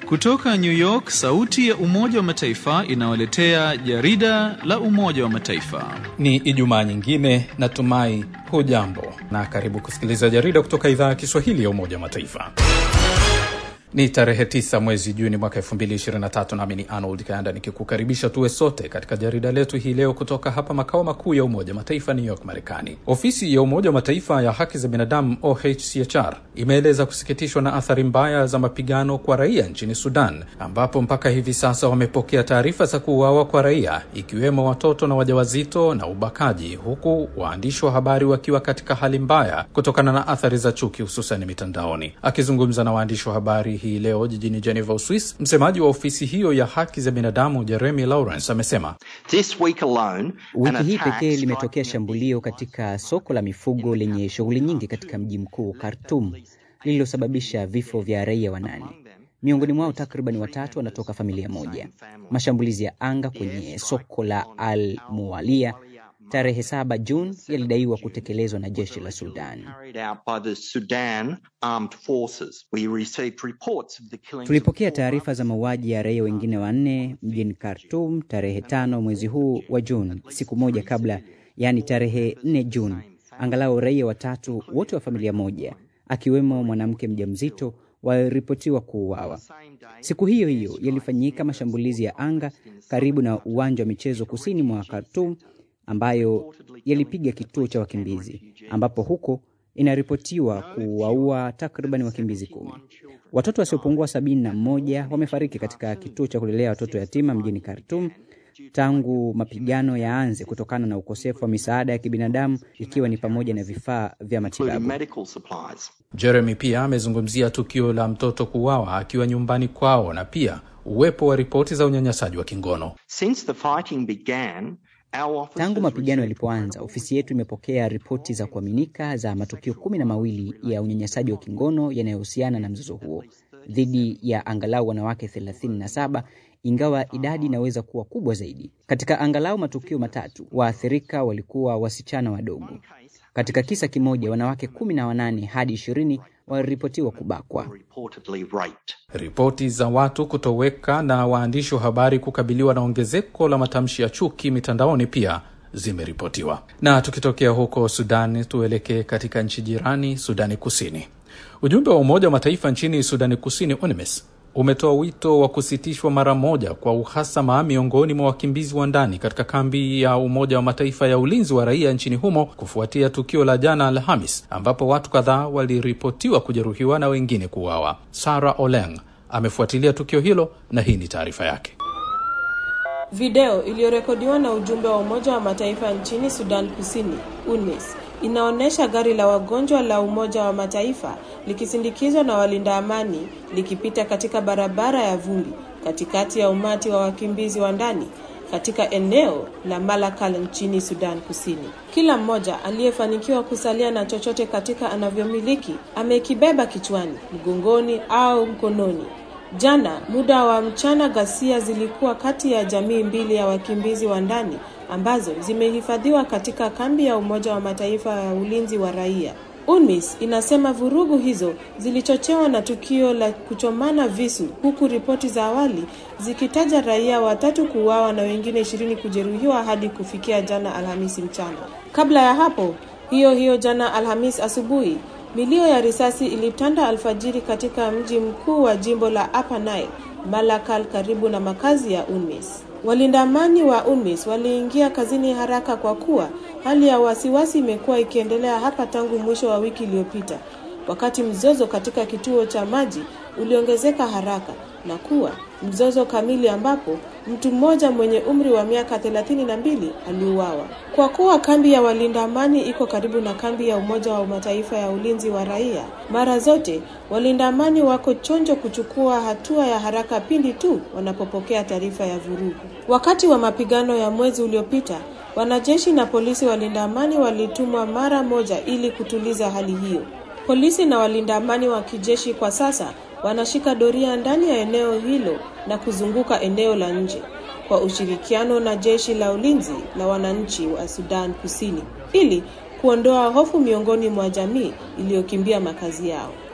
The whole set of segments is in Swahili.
Kutoka New York, sauti ya Umoja wa Mataifa inawaletea jarida la Umoja wa Mataifa. Ni Ijumaa nyingine, natumai hujambo na karibu kusikiliza jarida kutoka idhaa ya Kiswahili ya Umoja wa Mataifa. Ni tarehe 9 mwezi Juni mwaka 2023, nami ni Arnold Kayanda nikikukaribisha tuwe sote katika jarida letu hii leo kutoka hapa makao makuu ya Umoja Mataifa, New York, Marekani. Ofisi ya Umoja wa Mataifa ya haki za binadamu OHCHR imeeleza kusikitishwa na athari mbaya za mapigano kwa raia nchini Sudan, ambapo mpaka hivi sasa wamepokea taarifa za kuuawa kwa raia, ikiwemo watoto na wajawazito na ubakaji, huku waandishi wa habari wakiwa katika hali mbaya kutokana na athari za chuki, hususan mitandaoni. Akizungumza na waandishi wa habari hii leo jijini Geneva, Uswis, msemaji wa ofisi hiyo ya haki za binadamu Jeremy Lawrence amesema wiki hii pekee limetokea shambulio katika soko la mifugo lenye shughuli nyingi katika mji mkuu Khartoum lililosababisha vifo vya raia wanane. Miongoni mwao takriban watatu wanatoka familia moja. Mashambulizi ya anga kwenye soko la Al Mualia tarehe 7 Juni yalidaiwa kutekelezwa na jeshi la Sudan. Tulipokea taarifa za mauaji ya raia wengine wanne mjini Khartoum tarehe tano mwezi huu wa Juni, siku moja kabla, yaani tarehe 4 Juni. Angalau raia watatu wote wa familia moja, akiwemo mwanamke mjamzito waliripotiwa kuuawa. Siku hiyo hiyo yalifanyika mashambulizi ya anga karibu na uwanja wa michezo kusini mwa Khartoum ambayo yalipiga kituo cha wakimbizi ambapo huko inaripotiwa kuwaua takriban wakimbizi kumi. Watoto wasiopungua sabini na mmoja wamefariki katika kituo cha kulelea watoto yatima mjini Khartoum tangu mapigano yaanze kutokana na ukosefu wa misaada ya kibinadamu ikiwa ni pamoja na vifaa vya matibabu. Jeremy pia amezungumzia tukio la mtoto kuuawa akiwa nyumbani kwao na pia uwepo wa ripoti za unyanyasaji wa kingono. Since the fighting began, Tangu mapigano yalipoanza, ofisi yetu imepokea ripoti za kuaminika za matukio kumi na mawili ya unyanyasaji wa kingono yanayohusiana na mzozo huo dhidi ya angalau wanawake 37 ingawa idadi inaweza kuwa kubwa zaidi. Katika angalau matukio matatu, waathirika walikuwa wasichana wadogo. Katika kisa kimoja, wanawake kumi na wanane hadi ishirini waliripotiwa kubakwa. Ripoti za watu kutoweka na waandishi wa habari kukabiliwa na ongezeko la matamshi ya chuki mitandaoni pia zimeripotiwa. Na tukitokea huko Sudani, tuelekee katika nchi jirani, Sudani Kusini. Ujumbe wa Umoja wa Mataifa nchini Sudani Kusini, UNMISS, umetoa wito wa kusitishwa mara moja kwa uhasama miongoni mwa wakimbizi wa ndani katika kambi ya Umoja wa Mataifa ya ulinzi wa raia nchini humo kufuatia tukio la jana Alhamis ambapo watu kadhaa waliripotiwa kujeruhiwa na wengine kuuawa. Sarah Oleng amefuatilia tukio hilo na hii ni taarifa yake. Video iliyorekodiwa na ujumbe wa Umoja wa Mataifa nchini Sudan Kusini, UNMISS, inaonyesha gari la wagonjwa la Umoja wa Mataifa likisindikizwa na walinda amani likipita katika barabara ya vumbi katikati ya umati wa wakimbizi wa ndani katika eneo la Malakal nchini Sudan Kusini. Kila mmoja aliyefanikiwa kusalia na chochote katika anavyomiliki amekibeba kichwani, mgongoni au mkononi. Jana muda wa mchana, ghasia zilikuwa kati ya jamii mbili ya wakimbizi wa ndani ambazo zimehifadhiwa katika kambi ya Umoja wa Mataifa ya ulinzi wa raia. UNMISS inasema vurugu hizo zilichochewa na tukio la kuchomana visu, huku ripoti za awali zikitaja raia watatu kuuawa na wengine ishirini kujeruhiwa hadi kufikia jana Alhamisi mchana. Kabla ya hapo, hiyo hiyo jana Alhamisi asubuhi, milio ya risasi ilitanda alfajiri katika mji mkuu wa jimbo la Upper Nile, Malakal, karibu na makazi ya UNMISS. Walinda amani wa UNMISS waliingia kazini haraka kwa kuwa hali ya wasiwasi imekuwa ikiendelea hapa tangu mwisho wa wiki iliyopita, wakati mzozo katika kituo cha maji uliongezeka haraka na kuwa mzozo kamili ambapo mtu mmoja mwenye umri wa miaka thelathini na mbili aliuawa. Kwa kuwa kambi ya walinda amani iko karibu na kambi ya Umoja wa Mataifa ya ulinzi wa raia, mara zote walinda amani wako chonjo kuchukua hatua ya haraka pindi tu wanapopokea taarifa ya vurugu. Wakati wa mapigano ya mwezi uliopita, wanajeshi na polisi walinda amani walitumwa mara moja ili kutuliza hali hiyo. Polisi na walinda amani wa kijeshi kwa sasa wanashika doria ndani ya eneo hilo na kuzunguka eneo la nje kwa ushirikiano na jeshi la ulinzi la wananchi wa Sudan Kusini ili kuondoa hofu miongoni mwa jamii iliyokimbia makazi yao.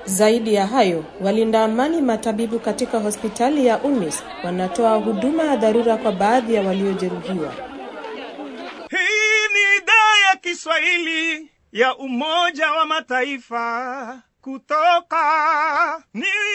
Zaidi ya hayo, walinda amani matabibu katika hospitali ya UNIS wanatoa huduma ya dharura kwa baadhi ya waliojeruhiwa. Hii ni idhaa ya Kiswahili ya Umoja wa Mataifa kutoka New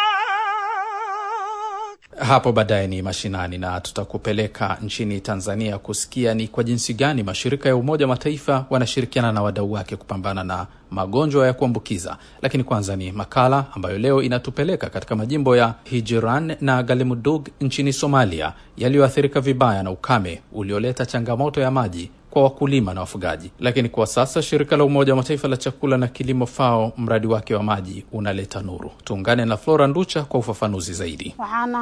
York. Hapo baadaye ni mashinani na tutakupeleka nchini Tanzania kusikia ni kwa jinsi gani mashirika ya Umoja wa Mataifa wanashirikiana na wadau wake kupambana na magonjwa ya kuambukiza. Lakini kwanza ni makala ambayo leo inatupeleka katika majimbo ya Hijiran na Galimudug nchini Somalia yaliyoathirika vibaya na ukame ulioleta changamoto ya maji kwa wakulima na wafugaji. Lakini kwa sasa shirika la Umoja wa Mataifa la chakula na kilimo FAO, mradi wake wa maji unaleta nuru. Tuungane na Flora Nducha kwa ufafanuzi zaidi.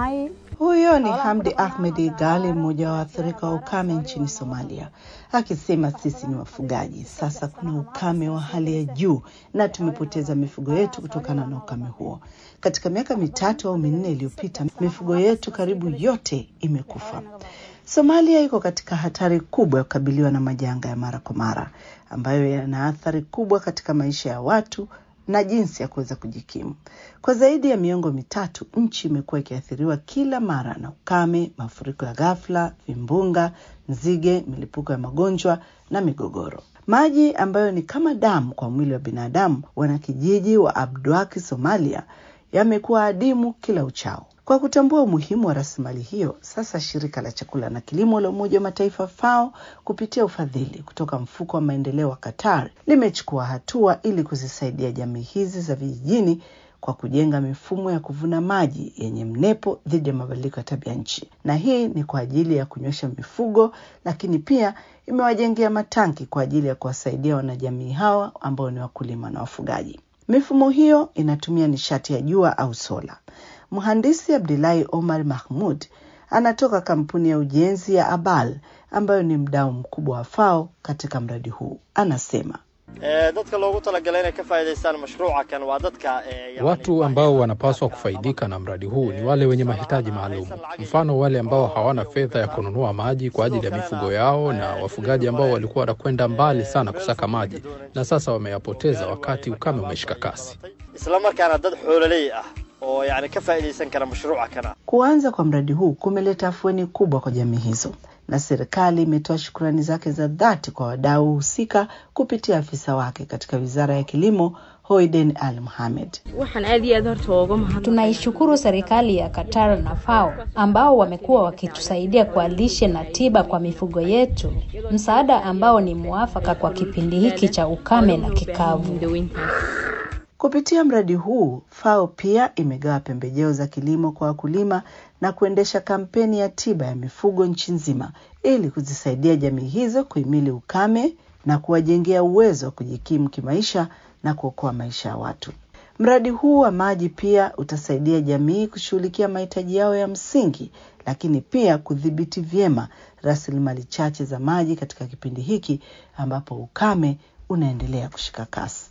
Huyo ni Hamdi Ahmed Gali, mmoja wa waathirika wa ukame nchini Somalia, akisema sisi ni wafugaji, sasa kuna ukame wa hali ya juu na tumepoteza mifugo yetu kutokana na ukame huo. Katika miaka mitatu au minne iliyopita, mifugo yetu karibu yote imekufa. Somalia iko katika hatari kubwa ya kukabiliwa na majanga ya mara kwa mara ambayo yana athari kubwa katika maisha ya watu na jinsi ya kuweza kujikimu. Kwa zaidi ya miongo mitatu, nchi imekuwa ikiathiriwa kila mara na ukame, mafuriko ya ghafla, vimbunga, nzige, milipuko ya magonjwa na migogoro. Maji ambayo ni kama damu kwa mwili wa binadamu, wanakijiji wa Abdwaki, Somalia, yamekuwa adimu kila uchao. Kwa kutambua umuhimu wa rasilimali hiyo, sasa shirika la chakula na kilimo la Umoja wa Mataifa FAO kupitia ufadhili kutoka mfuko wa maendeleo wa Qatar limechukua hatua ili kuzisaidia jamii hizi za vijijini kwa kujenga mifumo ya kuvuna maji yenye mnepo dhidi ya mabadiliko ya tabia nchi, na hii ni kwa ajili ya kunywesha mifugo, lakini pia imewajengea matanki kwa ajili ya kuwasaidia wanajamii hawa ambao ni wakulima na wafugaji. Mifumo hiyo inatumia nishati ya jua au sola. Mhandisi Abdulahi Omar Mahmud anatoka kampuni ya ujenzi ya Abal ambayo ni mdau mkubwa wa FAO katika mradi huu. Anasema dadka loogu talagalay inay ka faa'iidaystaan mashruuca kan waa dadka Watu ambao wanapaswa kufaidika na mradi huu ni wale wenye mahitaji maalum, mfano wale ambao hawana fedha ya kununua maji kwa ajili ya mifugo yao, na wafugaji ambao walikuwa wanakwenda mbali sana kusaka maji na sasa wameyapoteza wakati ukame umeshika kasi. isla markaana dad xoololey ah oo yani ka faa'iidaysan kara mashruuca kana kuanza kwa mradi huu kumeleta afueni kubwa kwa jamii hizo, na serikali imetoa shukrani zake za dhati kwa wadau husika kupitia afisa wake katika wizara ya kilimo Hoiden Al Mohamed. waxaan aad iyo aad horta uga mahad Tunaishukuru serikali ya Qatar na FAO ambao wamekuwa wakitusaidia kwa lishe na tiba kwa mifugo yetu, msaada ambao ni muafaka kwa kipindi hiki cha ukame na kikavu. daweyntaas Kupitia mradi huu, FAO pia imegawa pembejeo za kilimo kwa wakulima na kuendesha kampeni ya tiba ya mifugo nchi nzima ili kuzisaidia jamii hizo kuhimili ukame na kuwajengea uwezo wa kujikimu kimaisha na kuokoa maisha ya watu. Mradi huu wa maji pia utasaidia jamii kushughulikia mahitaji yao ya msingi, lakini pia kudhibiti vyema rasilimali chache za maji katika kipindi hiki ambapo ukame unaendelea kushika kasi.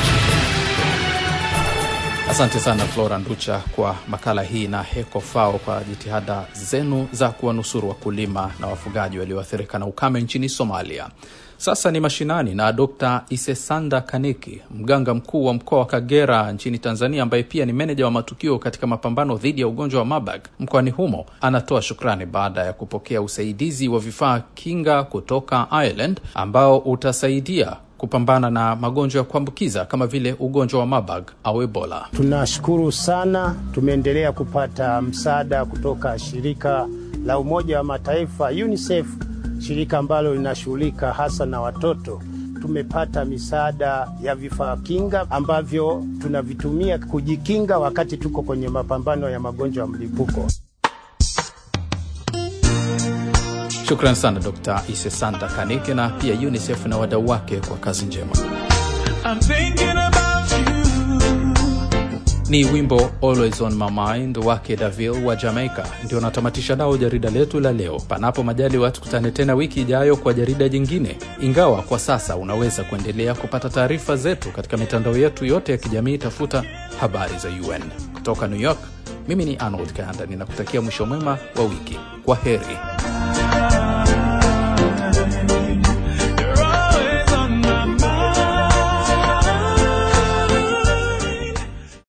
Asante sana Flora Nducha kwa makala hii na Heko FAO kwa jitihada zenu za kuwanusuru wakulima na wafugaji walioathirika na ukame nchini Somalia. Sasa ni mashinani na Dr Isesanda Kaniki, mganga mkuu wa mkoa wa Kagera nchini Tanzania, ambaye pia ni meneja wa matukio katika mapambano dhidi ya ugonjwa wa Marburg mkoani humo, anatoa shukrani baada ya kupokea usaidizi wa vifaa kinga kutoka Ireland ambao utasaidia kupambana na magonjwa ya kuambukiza kama vile ugonjwa wa Marburg au Ebola. Tunashukuru sana, tumeendelea kupata msaada kutoka shirika la Umoja wa Mataifa UNICEF, shirika ambalo linashughulika hasa na watoto. Tumepata misaada ya vifaa kinga ambavyo tunavitumia kujikinga wakati tuko kwenye mapambano ya magonjwa ya mlipuko. Shukran sana Dr Isesanda Kanike na pia UNICEF na wadau wake kwa kazi njema. I'm thinking about you. Ni wimbo Always on My Mind wake Davil wa Jamaica ndio natamatisha nao jarida letu la leo. Panapo majaliwa, tukutane tena wiki ijayo kwa jarida jingine, ingawa kwa sasa unaweza kuendelea kupata taarifa zetu katika mitandao yetu yote ya kijamii. Tafuta habari za UN kutoka New York. Mimi ni Arnold Kanda, ninakutakia mwisho mwema wa wiki. Kwa heri.